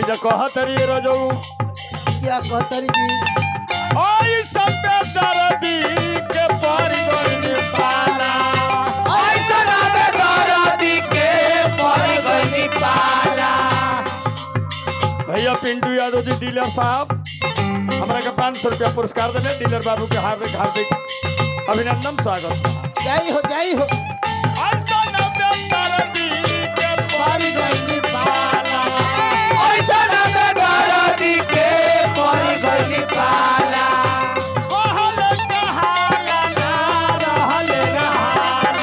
एजा कहत रही रजऊ क्या कहतरी जी ओई सबे दर्दी के पर गइल पाला भैया पिंटू यादव जी डीलर साहब हमरा के पाँच सौ रुपया पुरस्कार देने डीलर बाबू के हार्दिक हार्दिक अभिनंदन स्वागत बा। जय हो जय हो ऐसा नब्बे दर्दी के पर गइल पाला कहल कहाला ना रहल रहाला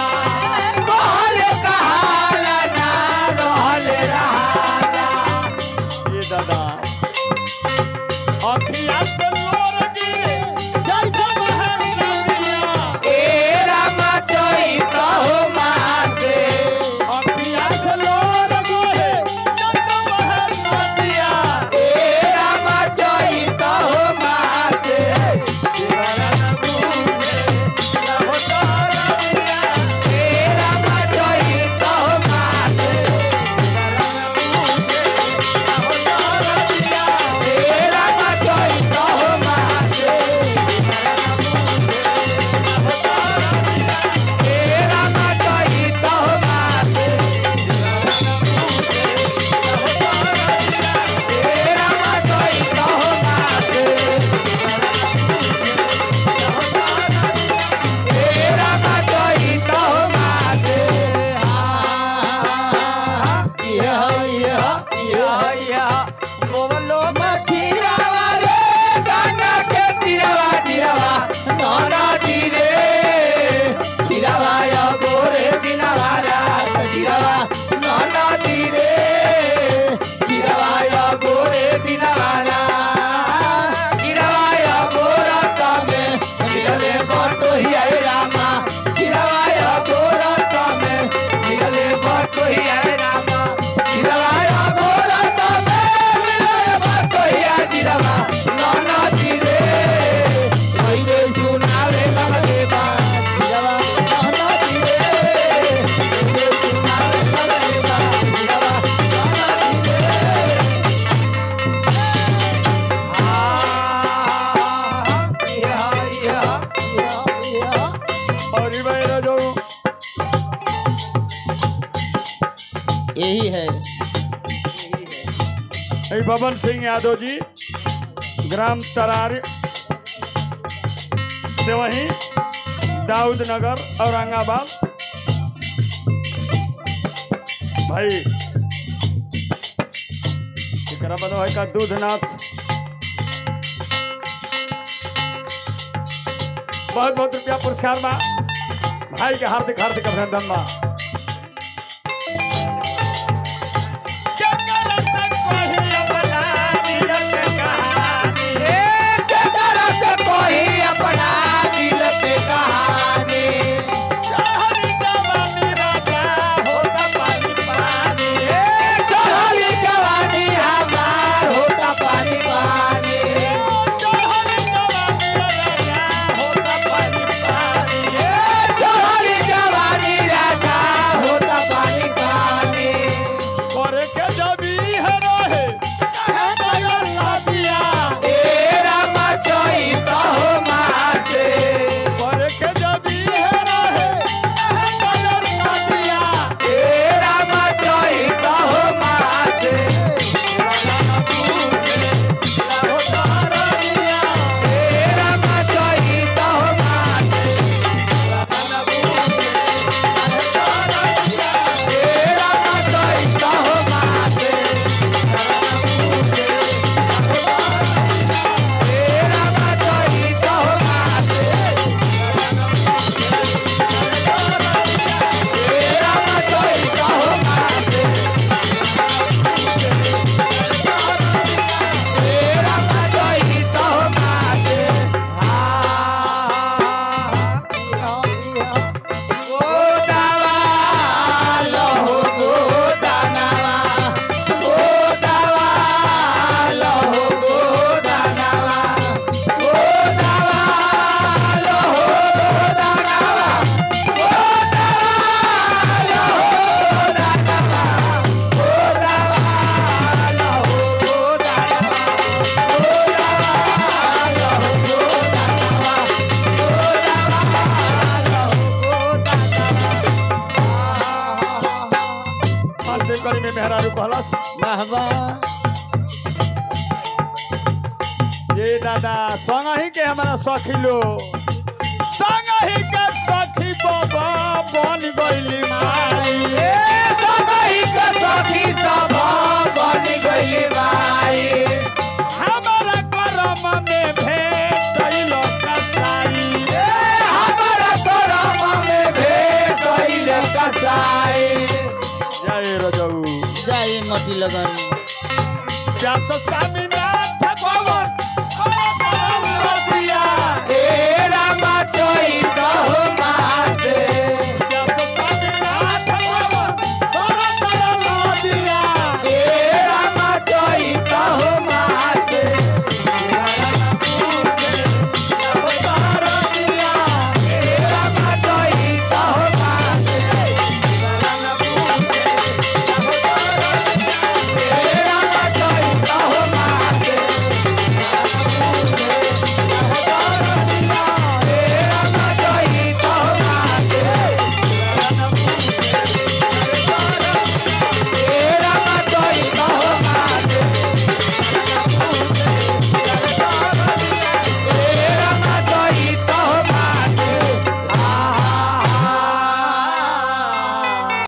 ये दादा अखिया से लोर गिरे जय जय महल नदिया अखिया से लोर गिरे जय जय महल नदिया दीवाना न भूले न हो तारा दिया और ये भाई रजऊ यही है ए बबन सिंह यादव जी ग्राम तरार से वहीं दाऊद नगर औरंगाबाद भाई एकरा बनो है का दूधनाथ बहुत बहुत रुपया पुरस्कार बा भाई के हार्दिक हार्दिक अभिनंदन बा जवानी राजा खातिर करी में मेहरारू कहलस वाह वाह ये दादा संग ही के हमारा सखी लो संग ही के सखी बाबा बन गइली माई हमारा करम में भेट गइल कसाई जय रजऊ जाए मटी लगन चार सौ स्वामी ना